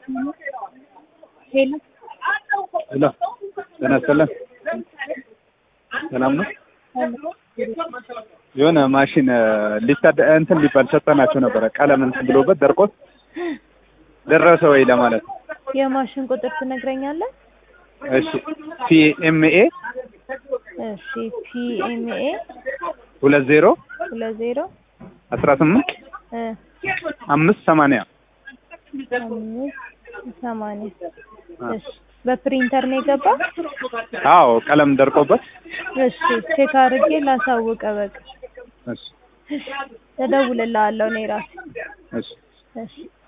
ሄሎ ሄሎ ጤና ይስጥልን። ሰላም ነው? የሆነ ማሽን ሊታደ እንትን ሊባል ሰጠናቸው ነበረ ቀለም እንትን ብሎበት ደርቆት ደረሰ ወይ ለማለት ነው። የማሽን ቁጥር ትነግረኛለህ? እሺ ፒኤምኤ እሺ ፒኤምኤ ሁለት ዜሮ ሁለት ዜሮ አስራ ስምንት እ አምስት ሰማንያ አምስት ሰማንያ እሺ በፕሪንተር ነው የገባ? አዎ ቀለም ደርቆበት እሺ ቼክ አድርጌ ላሳውቀ በቃ እሺ እደውልልሃለሁ እኔ ራሴ እሺ እሺ